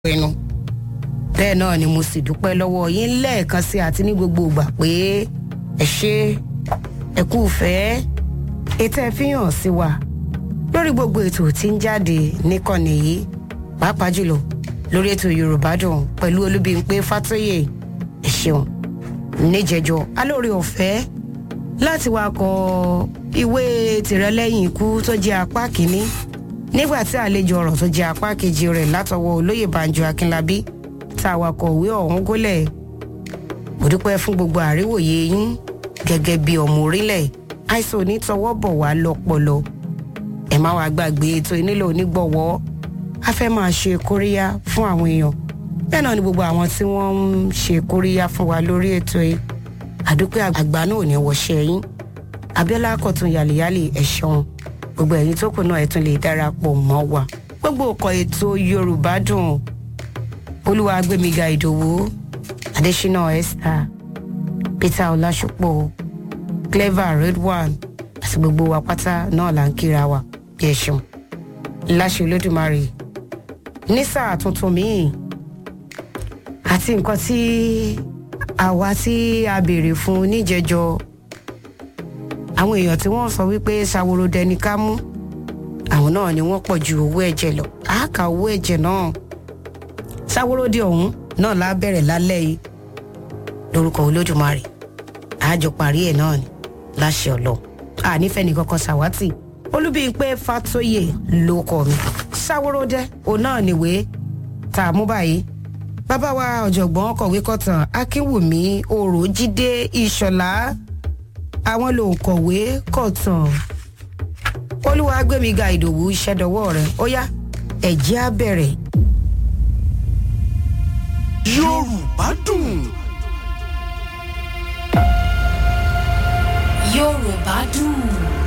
pinnu bẹ́ẹ̀ náà ni mo sì dúpẹ́ lọ́wọ́ yín lẹ́ẹ̀kan sí àti ní gbogbo ìgbà pé ẹ ṣe ẹ kú fẹ́ ètò ẹ fi hàn sí wa lórí gbogbo ètò tí ń jáde níkànnì yìí pàápàá jùlọ lórí ètò yorùbá dùn pẹ̀lú olúbíńpé fátóyè ẹ ṣeun níjẹjọ alóore ọ̀fẹ́ láti wá kọ ìwé tìrẹlẹ́yìn ikú tó jẹ́ apá kínní nígbà tí àlejò ọ̀rọ̀ tó jẹ́ apá kejì rẹ̀ látọwọ́ olóyè banjo akínlábí tá a wakọ̀ òwe ọ̀hún gólẹ̀ mo dúpẹ́ fún gbogbo àríwòye yín gẹ́gẹ́ bí ọmọ orílẹ̀ àìsàn onítọwọ́ bọ̀ wá lọ́pọlọ ẹ má wàá gbàgbé ètò ìnílò onígbọ̀wọ́ a fẹ́ máa ṣe kóríyá fún àwọn èèyàn bẹ́ẹ̀ náà ni gbogbo àwọn tí wọ́n ń ṣe kóríyá fún wa lórí ètò yìí àdúpẹ́ àgbà náà ò ní wọṣẹ́ yín abiola kọ̀tún yàlẹ́yàlẹ́ ẹ̀ ṣeun gbogbo ẹ̀yin tó kù náà ẹ̀ tún lè darapọ̀ mọ́ wa gbogbo ọkọ̀ ètò yorùbá dùn olúwa gbẹmíga ìdòwú adésínà esther peter ọlásùpọ̀ clever redwan àti gbogbo wa pátá náà là ń kíra wa bí ẹ ṣeun láṣẹ olódùmarè ní sáà tuntun míì àti nǹkan tí àwa tí a béèrè fún níjẹjọ àwọn èèyàn tí wọ́n sọ wípé ṣàwòrò dẹni ká mú àwọn náà ni wọ́n pọ̀ ju owó ẹ̀jẹ̀ lọ àáka owó ẹ̀jẹ̀ náà ṣàwòròdì ọ̀hún náà lá bẹ̀rẹ̀ lálẹ́ yìí lórúkọ olódùmarè àjọ parí ẹ̀ náà ni láṣẹ ọlọ ànífẹ́ ní kankan ṣàwátì olúbíyìnpé fàtóyè ló kọ mi ṣàwòròdẹ òun náà nìwé tá a mú báyìí bàbá wa ọ̀jọ̀gbọ́n kọ̀wé kọ̀tàn akínwùmí òròjídé ìṣọ̀lá àwọn lòun kọ̀wé kọ̀tàn olúwa gbẹ̀míga ìdòwú ìṣẹ́dọ̀wọ́ rẹ̀ ó yá ẹ̀jẹ̀ á bẹ̀rẹ̀. yorùbá dùn. yorùbá dùn.